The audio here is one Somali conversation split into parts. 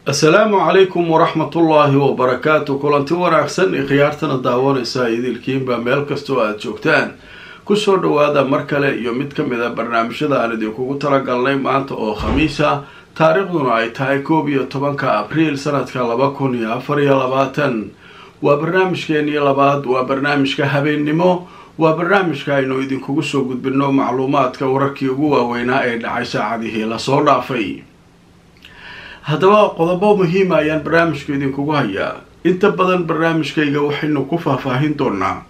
asalaamu calaykum waraxmatullaahi wabarakaatu kulanti wanaagsan ee khiyaartana daawanaysa idilkiinba meel kastoo aada joogtaan kusoo dhawaada mar kale iyo mid ka mid a barnaamijyada aan idinkugu talagalnay maanta oo khamiisa taariikhduna ay tahay koob iyo tobanka abriil sanadka laba kun iyo afar iyo labaatan waa barnaamijkeenii labaad waa barnaamijka habeennimo waa barnaamijka aynu idinkugu soo gudbino macluumaadka wararkii ugu waaweynaa ee dhacay saacadihii lasoo dhaafay haddaba qodobo muhiima ayaan barnaamijka idinkugu hayaa inta badan barnaamijkayga waxaynu ku faahfaahin doonaa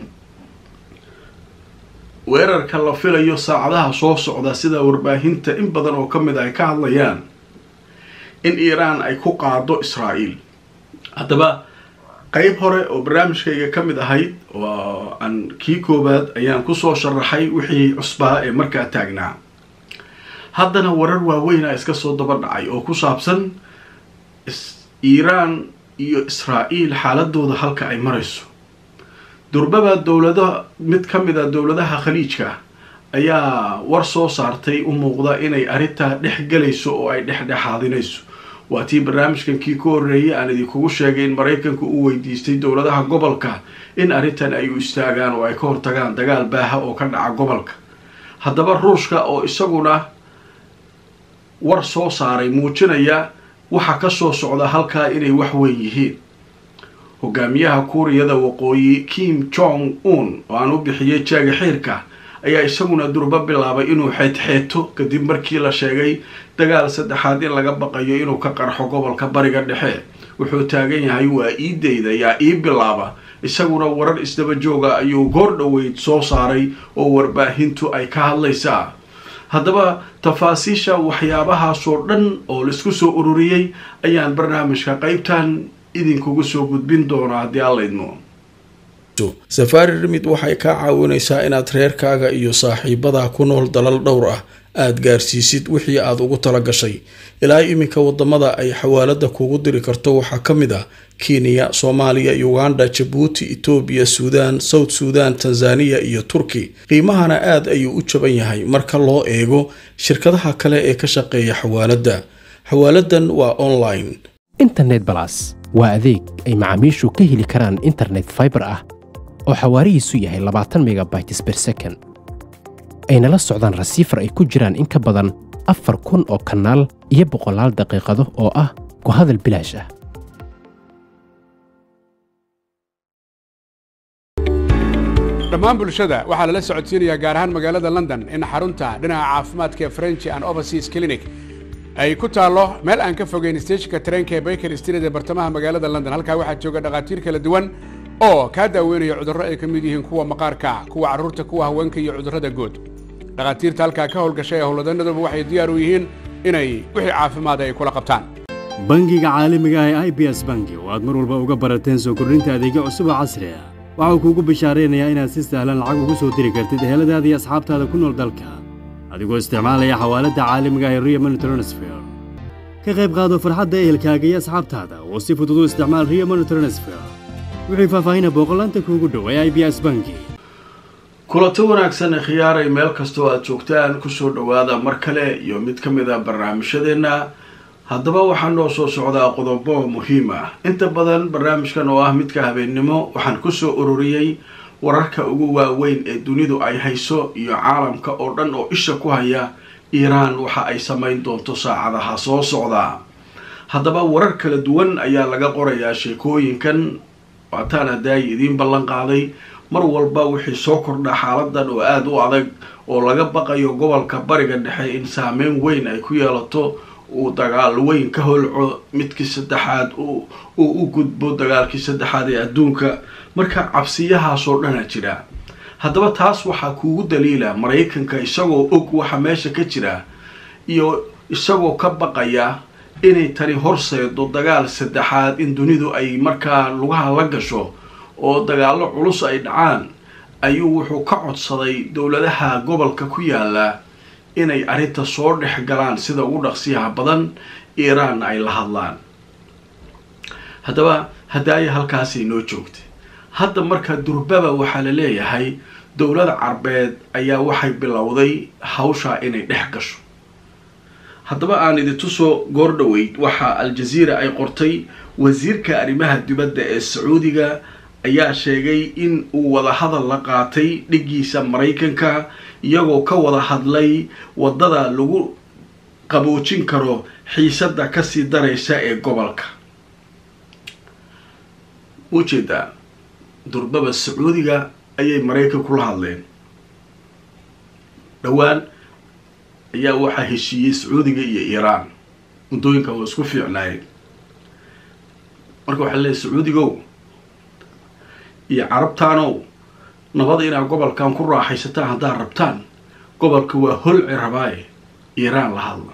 weerarka la filayo saacadaha soo socda sida warbaahinta in badan oo ka mid ay ka hadlayaan in iiraan ay ku qaado israa'iil haddaba qeyb hore oo barnaamijkayga ka mid ahayd oo aan kii koowaad ayaan kusoo sharaxay wixii cusbaa ee markaa taagnaa haddana warar waaweyna iska soo daba dhacay oo ku saabsan iiraan iyo israa'iil xaaladooda halka ay marayso durbaba dowlada mid ka mid a dowladaha khaliijka ayaa war soo saartay u muuqda inay arrintaa dhex gelayso oo ay dhexdhexaadinayso waa tii barnaamijkan kii ka horreeyay aan idinkugu sheegay in maraykanku uu weydiistay dowladaha gobolka in arrintan ay u istaagaan oo ay ka hortagaan dagaal baaha oo ka dhaca gobolka haddaba ruushka oo isaguna war soo saaray muujinaya waxa ka soo socda halkaa inay wax weyn yihiin hogaamiyaha kuuriyada waqooyi kim jong un oo aan u bixiyay jaaga xiirka ayaa isaguna durbo bilaabay inuu xeedxeeto kadib markii la sheegay dagaal saddexaad in laga baqayo inuu ka qarxo gobolka bariga dhexe wuxuu taagan yahay waa ii dayda yaa ii bilaaba isaguna warar isdaba jooga ayuu goor dhoweyd soo saaray oo warbaahintu ay ka hadlaysaa haddaba tafaasiisha waxyaabahaasoo dhan oo laisku soo ururiyey ayaan barnaamijka qeybtan idinkugu soo gudbin doonaa haddii alla idmo safaari rimid waxay kaa caawinaysaa inaad reerkaaga iyo saaxiibadaa ku nool dalal dhowr ah aada gaarsiisid wixii aada ugu tala gashay ilaa iminka wadamada ay xawaalada kugu diri karto waxaa ka mid ah kenya soomaaliya uganda jabuuti etoobiya suudaan south suudan tanzaniya iyo turki qiimahana aada ayuu u jaban yahay marka loo eego shirkadaha kale ee ka shaqeeya xawaaladda xawaaladan waa online internet balas waa adeeg ay macaamiishu ka heli karaan internet faibar ah oo xawaarihiisu yahay labaatan megabytes ber second ayna la socdaan rasiifar ay ku jiraan in ka badan afar kun oo kanaal iyo boqolaal daqiiqado oo ah ku hadal bilaash ah dhammaan bulshada waxaa lala socodsiinayaa gaar ahaan magaalada london in xarunta dhinaca caafimaadka ee french and overseas clinic ay ku taallo meel aan ka fogeyn steejinka tareenka ee baker street ee bartamaha magaalada london halkaa waxaa jooga dhakhaatiir kala duwan oo kaa daaweynaya cudurro ay ka mid yihiin kuwa maqaarka kuwa carruurta kuwa haweenka iyo cudurrada guud dhakhaatiirta halkaa ka howlgashay ee howlwadanaduba waxay diyaar u yihiin inay wixii caafimaada ay kula qabtaan bangiga caalamiga ah ee i b s bangi oo aad mar walba uga barateen soo kordhinta adeegyo cusub oo casri ah waxau kuugu bishaaraynayaa inaad si sahlan lacag ugu soo diri kartid eheladaada iyo asxaabtaada ku nool dalka adigoo isticmaalaya xawaaladda caalamiga ah ee rio money transfer ka qayb qaado farxadda ehelkaaga iyo asxaabtaada oo si fudud u isticmaal rio money transfer wixii faahfaahina booqolaanta kuugu dhow ee i b s bangi kulanto wanaagsan ee khiyaaray meel kastoo aada joogtaan kusoo dhowaada mar kale iyo mid ka mid a barnaamijyadeenna haddaba waxaa noo soo socdaa qodobo muhiim ah inta badan barnaamijkan oo ah midka habeennimo waxaan kusoo ururiyey wararka ugu waaweyn ee dunidu ay hayso iyo caalamka oo dhan oo isha ku haya iiraan waxa ay samayn doonto saacadaha soo socdaa haddaba warar kala duwan ayaa laga qorayaa sheekooyinkan waataan hadaayi idiin ballan qaaday mar walba wixii soo kordha xaaladan oo aada u adag oo laga baqayo gobolka bariga dhexe in saameyn weyn ay ku yeelato uu dagaal weyn ka holco midkii saddexaad uu u gudbo dagaalkii saddexaad ee adduunka marka cabsiyahaasoo dhana jira haddaba taas waxaa kuugu daliila maraykanka isagoo og waxa meesha ka jira iyo isagoo ka baqaya inay tani horseedo dagaal saddexaad in dunidu ay markaa lugaha la gasho oo dagaallo culus ay dhacaan ayuu wuxuu ka codsaday dowladaha gobolka ku yaala inay arrinta soo dhex galaan sida ugu dhaqsiyaha badan iiraanna ay la hadlaan haddaba hadaaya halkaasay noo joogtay hadda marka durbaba waxaa la leeyahay dowlada carbeed ayaa waxay bilowday hawshaa inay dhex gasho haddaba aan idintusoo goor dhoweyd waxaa al-jaziira ay qortay wasiirka arrimaha dibadda ee sacuudiga ayaa sheegay in uu wadahadal la qaatay dhiggiisa maraykanka iyagoo ka wada hadlay waddada lagu qaboojin karo xiisadda kasii daraysa ee gobolka ujeedaa durbaba sacuudiga ayay maraykan kula hadleen dhowaan ayaa waxaa heshiiyey sacuudiga iyo iiraan muddooyinkan waa isku fiicnaayeen marka waxaa leeyahy sacuudigow iyo carabtaanow nabada inaad gobolkan ku raaxaysataan haddaad rabtaan gobolka waa holci rabaaye iiraan la hadla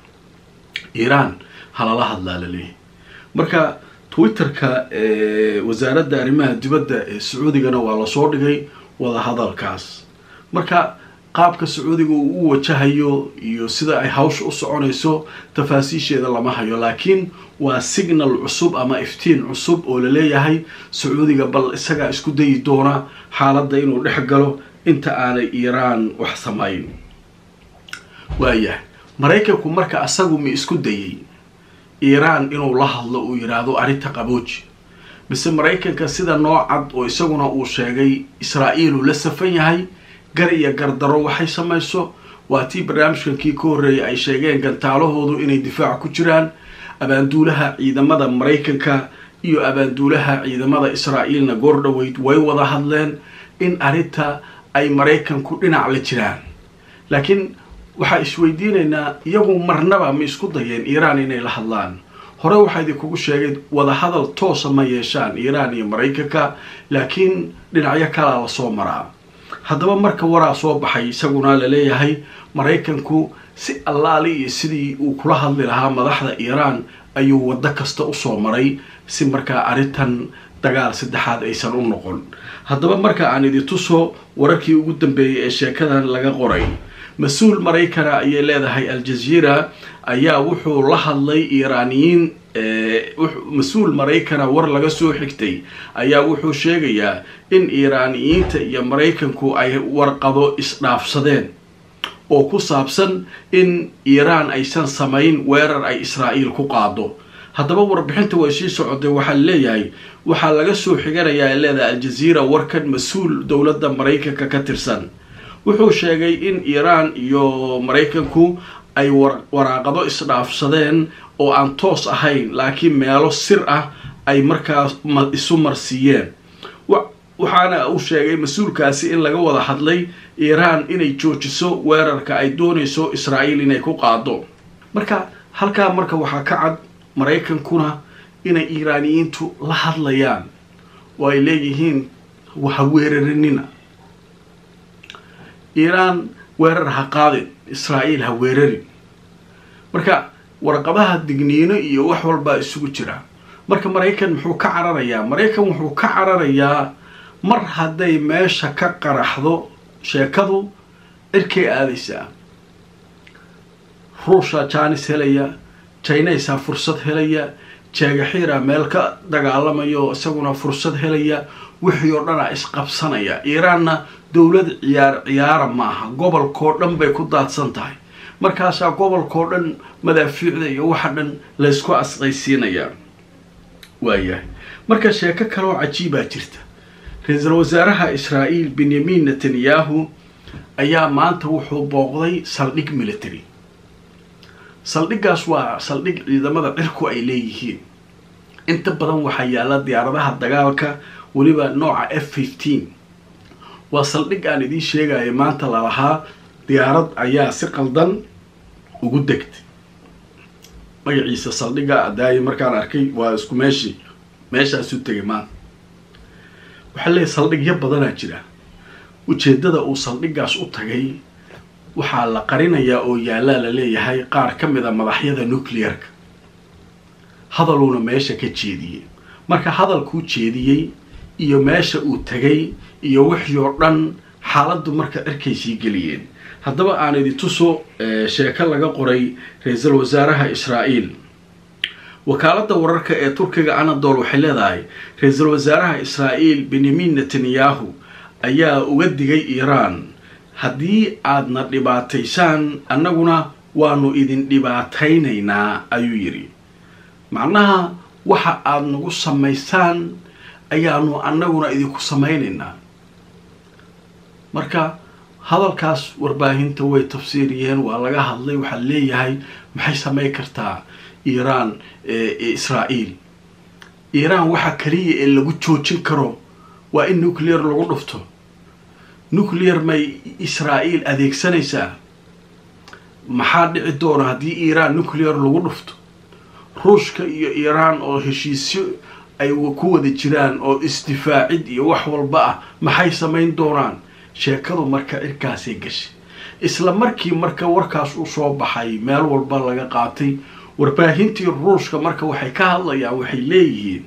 iiraan halala hadlaa la leeyahy marka twitterka wasaaradda arrimaha dibadda ee sacuudigana waa lasoo dhigay wadahadalkaas marka qaabka sacuudiga uu u wajahayo iyo sida ay hawsha u soconayso tafaasiisheeda lama hayo laakiin waa signal cusub ama iftiin cusub oo la leeyahay sacuudiga bal isagaa isku dayi doona xaaladda inuu dhex galo inta aanay iiraan wax samayn waayahay maraykanku marka asagu ma isku dayay iiraan inuu la hadlo uu yidhaahdo arrinta qabooji mise maraykanka sida noocad oo isaguna uu sheegay israa'iiluu la safan yahay gar iyo gardaro waxay samayso waa tii barnaamijkankii ka horreeyay ay sheegeen gantaalahoodu inay difaac ku jiraan abaanduulaha ciidamada maraykanka iyo abaanduulaha ciidamada israa'iilna goor dhoweyd way wada hadleen in arrinta ay maraykanku dhinac la jiraan laakiin waxaa isweydiinaynaa iyagu marnaba ma isku dayeen iiraan inay la hadlaan hore waxaa idinkugu sheegay wadahadal toosa ma yeeshaan iiraan iyo maraykanka laakiin dhinacyo kalaa lasoo maraa haddaba marka waraa soo baxay isaguna laleeyahay maraykanku si allaali iyo sidii uu kula hadli lahaa madaxda iiraan ayuu waddo kasta usoo maray si markaa arrintan dagaal saddexaad aysan u noqon haddaba marka aan idintuso wararkii ugu dambeeyay ee sheekadan laga qoray mas-uul maraykana ayay leedahay al-jaziira ayaa wuxuu la hadlay iiraaniyiin mas-uul maraykana war laga soo xigtay ayaa wuxuu sheegayaa in iiraaniyiinta iyo maraykanku ay warqado isdhaafsadeen oo ku saabsan in iiraan aysan samayn weerar ay israa'iil ku qaado haddaba warbixinta way sii socotay waxaa leeyahay waxaa laga soo xiganayaa leedahay al-jaziira warkan mas-uul dowladda maraykanka ka tirsan wuxuu sheegay in iiraan iyo maraykanku ay waraaqado isdhaafsadeen oo aan toos ahayn laakiin meelo sir ah ay markaa isu marsiiyeen waxaana uu sheegay mas-uulkaasi in laga wada hadlay iiraan inay joojiso weerarka ay doonayso israa'iil inay ku qaado marka halkaa marka waxaa ka cad maraykankuna inay iiraaniyiintu la hadlayaan oo ay leeyihiin waha weeraranina iiraan weerar ha qaadin israa'iil ha weerarin marka warqadaha digniino iyo wax walbaa isugu jira marka maraykan muxuu ka cararayaa maraykan wuxuu ka cararayaa mar hadday meesha ka qaraxdo sheekadu cirkay aadaysaa ruushaa jaanis helaya jaynaysaa fursad helaya jeegaxiira meel ka dagaalamayo isaguna fursad helaya wixii oo dhanaa isqabsanaya iiraanna dowlad ciyaar ciyaara maaha gobolkoo dhan bay ku daadsan tahay markaasaa gobolkoo dhan madaafiicda iyo waxa dhan laysku asqaysiinayaa waayahay marka sheeko kaleoo cajiibaa jirta ra-iisul wasaaraha israa'iil benyamin netanyahu ayaa maanta wuxuu booqday saldhig military saldhiggaas waa saldhig ciidamada cirku ay leeyihiin inta badan waxaa yaalla diyaaradaha dagaalka weliba nooca f fifteen waa saldhig aan idiin sheegaya maanta lalahaa diyaarad ayaa si qaldan ugu degtay magaciisa saldhigga adaaye markaan arkay waa isku meeshii meeshaasu tegay maanta waxaa leeyahy saldhigyo badanaa jira ujeeddada uu saldhiggaas u tagay waxaa la qarinayaa oo yaallaa la leeyahay qaar ka mid a madaxyada nuclearka hadaluuna meesha ka jeediyey marka hadalkuu jeediyey iyo meesha uu tegay iyo wixii oo dhan xaaladdu marka cirkay sii geliyeen haddaba aan idintuso sheeko laga qoray ra-iisul wasaaraha israa'iil wakaaladda wararka ee turkiga anadol waxay leedahay ra-iisul wasaaraha israa'iil benyamin netanyahu ayaa uga digay iiraan haddii aadna dhibaataysaan annaguna waanu idin dhibaataynaynaa ayuu yidhi macnaha waxa aada nagu samaysaan ayaanu annaguna idinku samaynaynaa marka hadalkaas warbaahinta way tafsiiriyeen waa laga hadlay waxaa leeyahay maxay samayn kartaa iiraan israa'iil iiraan waxa kaliya ee lagu joojin karo waa in nuclear lagu dhufto nuclear may israa'iil adeegsanaysaa maxaa dhici doona haddii iiraan nuclear lagu dhufto ruushka iyo iiraan oo heshiisyo ay ku wada jiraan oo isdifaacid iyo wax walba ah maxay samayn doonaan sheekadu marka cirkaasay gashay isla markii marka warkaas u soo baxay meel walba laga qaatay warbaahintii ruushka marka waxay ka hadlayaan waxay leeyihiin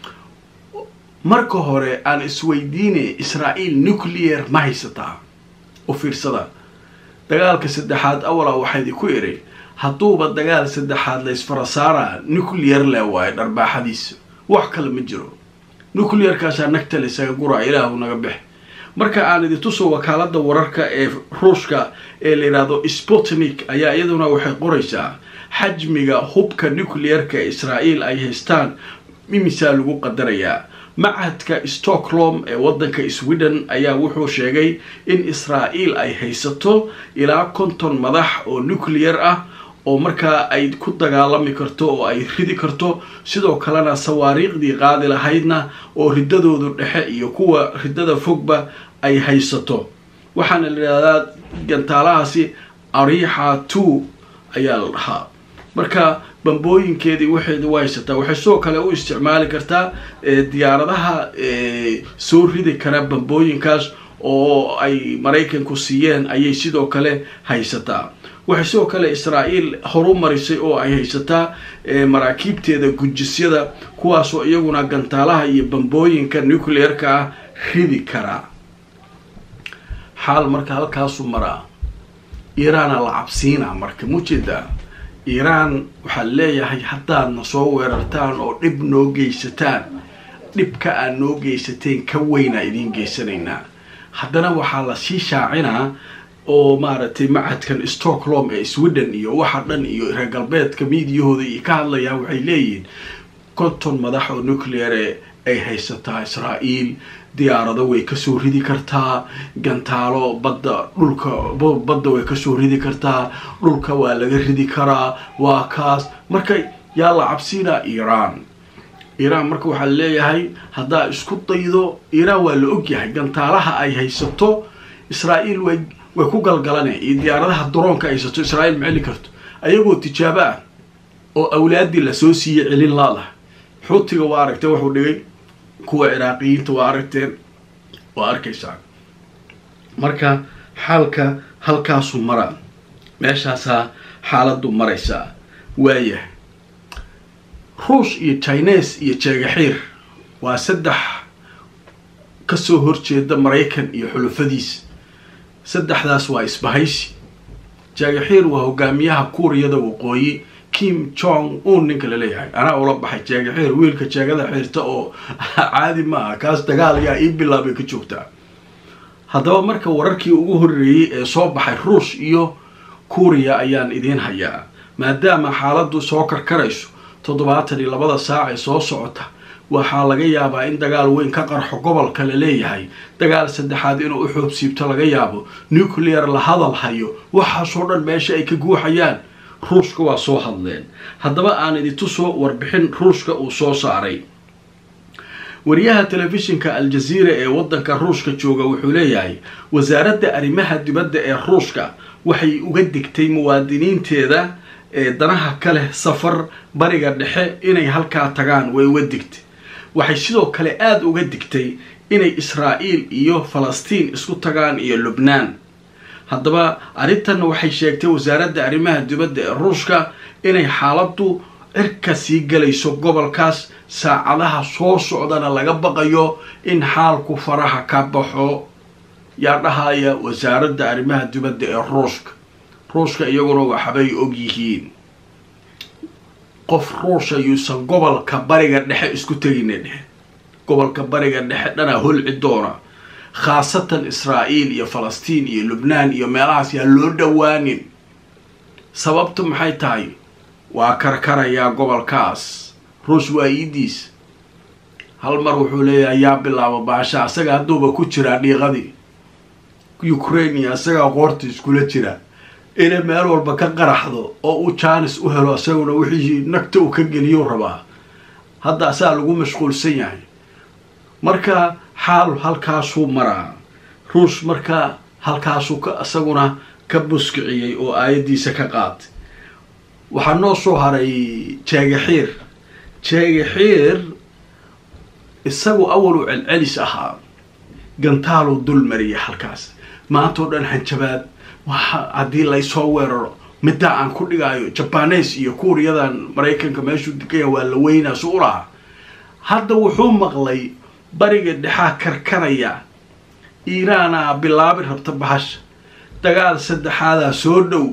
marka hore aan isweydiine israa'iil nuclear ma haysataa u fiirsada dagaalka saddexaad awala waxaydi ku idhi hadduuba dagaal saddexaad la ysfarasaara nuclear le waayo dharbaaxadiisa wax kale ma jiro nuclearkaasaa nagta laysaga guraa ilaahu naga bex marka aan idin tuso wakaalada wararka ee ruushka ee la yidhaahdo sputnik ayaa iyaduna waxay qoraysaa xajmiga hubka nuclearka ee israa'iil ay haystaan imisaa lagu qadarayaa machadka stockholm ee waddanka sweden ayaa wuxuu sheegay in israa'iil ay haysato ilaa konton madax oo nuclear ah oo markaa ay ku dagaalami karto oo ay ridi karto sidoo kalena sawaariikhdii qaadi lahaydna oo riddadoodu dhexe iyo kuwa riddada fogba ay haysato waxaana la yidhahdaa gantaalahaasi ariixa two ayaa la dhahaa marka bambooyinkeedii waxeedi u haysataa waxay sidoo kale u isticmaali kartaa diyaaradaha soo ridi kara bambooyinkaas oo ay maraykanku siiyeen ayay sidoo kale haysataa waxay sidoo kale israa'iil horu marisay oo ay haysataa maraakiibteeda gujisyada kuwaasoo iyaguna gantaalaha iyo bambooyinka nuclearka ah ridi karaa xaal marka halkaasu maraa iiraana la cabsiinaa marka mujeedaa iiraan waxaad leeyahay haddaadna soo weerartaan oo dhib noo geysataan dhibka aad noo geysateen ka weynaa idiin geysanaynaa haddana waxaa la sii shaacinaa oo maaragtay machadkan stockholm ee sweden iyo waxa dhan iyo reer galbeedka miidiyahooda iyo ka hadlayaan waxay leeyihiin konton madax oo nucleare ay haysataa israa'iil diyaarado way kasoo ridi kartaa gantaalo badda dhulka badda way kasoo ridi kartaa dhulka waa laga ridi karaa waa kaas marka yaa la cabsiinaa iiraan iiraan marka waxaa leeyahay haddaa isku daydo iiraan waa la ogyahay gantaalaha ay haysato israa'iil way way ku galgalane iyo diyaaradaha daroonka haysato israa'iil ma celin karto ayagoo tijaabo ah oo awlaadii lasoo siiyey celin laadaha xuutiga waa aragtee wuxuu dhigay kuwa ciraaqiyiinta waa aragteen waa arkaysaa marka xaalka halkaasu maraa meeshaasaa xaaladdu maraysaa waayahay ruush iyo chines iyo jeegaxiir waa saddex kasoo horjeeda maraykan iyo xulufadiisa saddexdaas waa isbahaysi jeegaxiir waa hogaamiyaha kuuriyada waqooyi kim jong un ninka laleeyahay anaa ula baxay jeegaxiir wiilka jeegada xiirta oo caadi ma aha kaas dagaal ayaa ii bilaabay ka joogtaa haddaba marka wararkii ugu horreeyey ee soo baxay ruush iyo kuuriya ayaan idiin hayaa maadaama xaaladdu soo karkarayso toddobaatan iyo labada saac ee soo socota waxaa laga yaabaa in dagaal weyn ka qarxo gobolka la leeyahay dagaal saddexaad inuu u xoobsiibto laga yaabo nuclear la hadal hayo waxaasoo dhan meesha ay ka guuxayaan ruushka waa soo hadleen haddaba aan idintusoo warbixin ruushka uu soo saaray wariyaha telefishinka al-jaziira ee waddanka ruushka jooga wuxuu leeyahay wasaaradda arrimaha dibadda ee ruushka waxay uga digtay muwaadiniinteeda ee danaha ka leh safar bariga dhexe inay halkaa tagaan way uga digtay waxay sidoo kale aada uga digtay inay israa'iil iyo falastiin isku tagaan iyo lubnaan haddaba arrintanna waxay sheegtay wasaaradda arrimaha dibadda ee ruushka inay xaaladdu cirka sii galayso gobolkaas saacadaha soo socdana laga baqayo in xaalku faraha ka baxo yaa dhahaya wasaaradda arrimaha dibadda ee ruushka ruushka iyaguna waxbay og yihiin qof ruusha yuusan gobolka bariga dhexe isku tegina dhexe gobolka bariga dhexe dhanaa holci doona khaasatan israa'iil iyo falastiin iyo lubnaan iyo meelahaas yaa loo dhowaanin sababtu maxay tahay waa karkarayaa gobolkaas ruush waa iidiis hal mar wuxuu leeyahay yaa bilaabo baasha asaga hadduuba ku jiraa dhiiqadii ukraine isagaa qoorta iskula jira inay meel walba ka qaraxdo oo uu jaanis u helo isaguna wixii nagta uu ka geliyou rabaa hadda asaa lagu mashquulsan yahay marka xaal halkaasuu maraa ruush marka halkaasuu ka isaguna ka buskiciyey oo aayaddiisa ka qaatay waxaa noo soo haray jeegaxiir jeegaxiir isagu awalu celcelis ahaa gantaaluu dul mariyay halkaas maanta oo dhan hanjabaad waxa haddii laysoo weeraro middaa aan ku dhigaayo jabanes iyo kuuriyadan maraykanka meeshuu degaya waa la weynaasu u lahaa hadda wuxuu maqlay bariga dhexaa karkaraya iiraanaa bilaabi rabta bahasha dagaal saddexaadaa soo dhow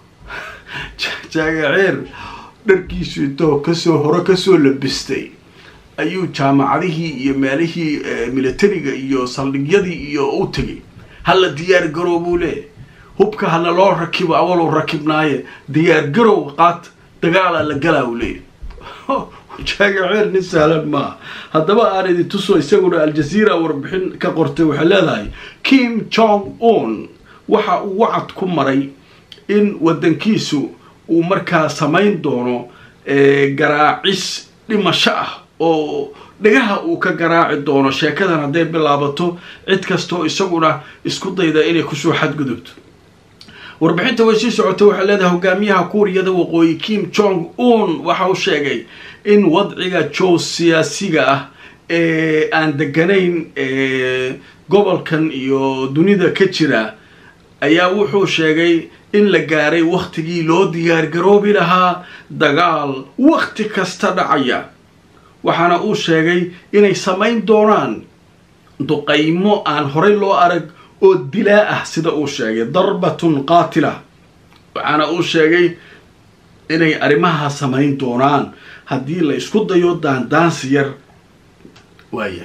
jaagaceer dharkiisu intoo kasoo hore kasoo labistay ayuu jaamacadihii iyo meelihii militariga iyo saldhigyadii iyo u tegay hala diyaar garow buu leeyahy hubka hana loo rakibo awaluu rakibnaaye diyaar garow qaat dagaalaa la galaa uu leeyahy jaagaceer nin sahlan maaha haddaba aan idin tuso isaguna aljaziira warbixin ka qortay waxay leedahay kim jong un waxa uu wacad ku maray in waddankiisu uu markaa samayn doono garaacis dhimasho ah oo dhagaha uu ka garaaci doono sheekadan hadday bilaabato cid kastoo isaguna isku dayda inay kusoo xadgudubto warbixinta way sii socotay waxay leedahay hogaamiyaha kuuriyada waqooyi kim jong un waxa uu sheegay in wadciga jow siyaasiga ah ee aan deganayn gobolkan iyo dunida ka jira ayaa wuxuu sheegay in la gaaray wakhtigii loo diyaargaroobi lahaa dagaal wakhti kasta dhacaya waxaana uu sheegay inay samayn doonaan duqaymo aan horey loo arag oo dilaa ah sida uu sheegay darbatun qaatila waxaana uu sheegay inay arrimaha samayn doonaan haddii la isku dayo daandaansi yar waaya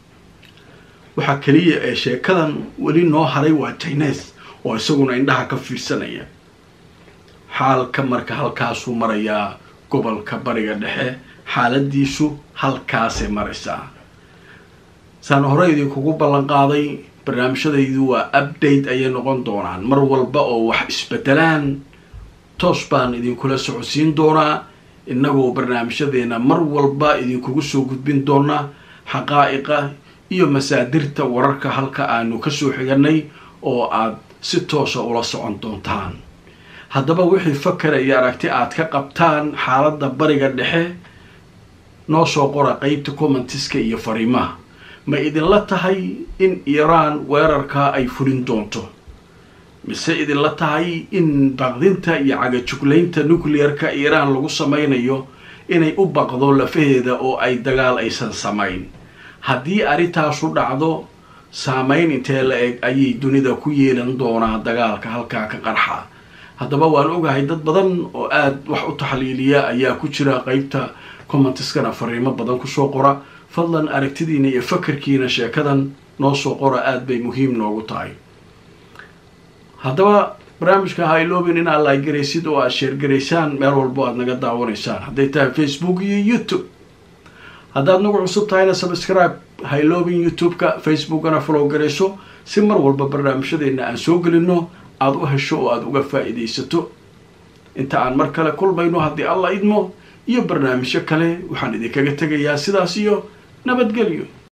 waxaa keliya ee sheekadan weli noo haray waa jines oo isaguna indhaha ka fiirsanaya xaalka marka halkaasuu marayaa gobolka bariga dhexe xaaladiisu halkaasay maraysaa saan hore idinkugu ballan qaaday barnaamijyadaydu waa update ayay noqon doonaan mar walba oo wax isbedelaan toos baan idinkula socodsiin doonaa innagoo barnaamijyadeena mar walba idinkugu soo gudbin doonaa xaqaa'iqa iyo masaadirta wararka halka aanu kasoo xiganay oo aad si toosa ula socon doontaan haddaba wixii fakara iyo aragti aad ka qabtaan xaaladda bariga dhexe noo soo qora qeybta commentiska iyo fariimaha ma idinla tahay in iiraan weerarkaa ay fulin doonto mise idinla tahay in baqdinta iyo cagajuglaynta nuclearka iiraan lagu samaynayo inay u baqdo lafaheeda oo ay dagaal aysan samayn haddii arrintaasu dhacdo saameyn intee la eg ayay dunida ku yeelan doonaa dagaalka halkaa ka qarxa haddaba waan ogahay dad badan oo aada wax u taxliiliya ayaa ku jira qeybta commentiskana fariimo badan kusoo qora fadlan aragtidiina iyo fakarkiina sheekadan noo soo qora aada bay muhiim noogu tahay haddaba barnaamijka ha iloobin in aad laaygaraysid oo aad sheergaraysaan meel walbo aad naga daawanaysaan hadday tahay facebook iyo youtube haddaad nagu cusub tahayna subscribe ha iloobin youtube-ka facebookana follow garayso si mar walba barnaamijyadeena aan soo gelino aada u hesho oo aada uga faa-iidaysato inta aan mar kale kulmayno haddii alla idmo iyo barnaamijyo kale waxaan idinkaga tegayaa sidaas iyo nabadgelyo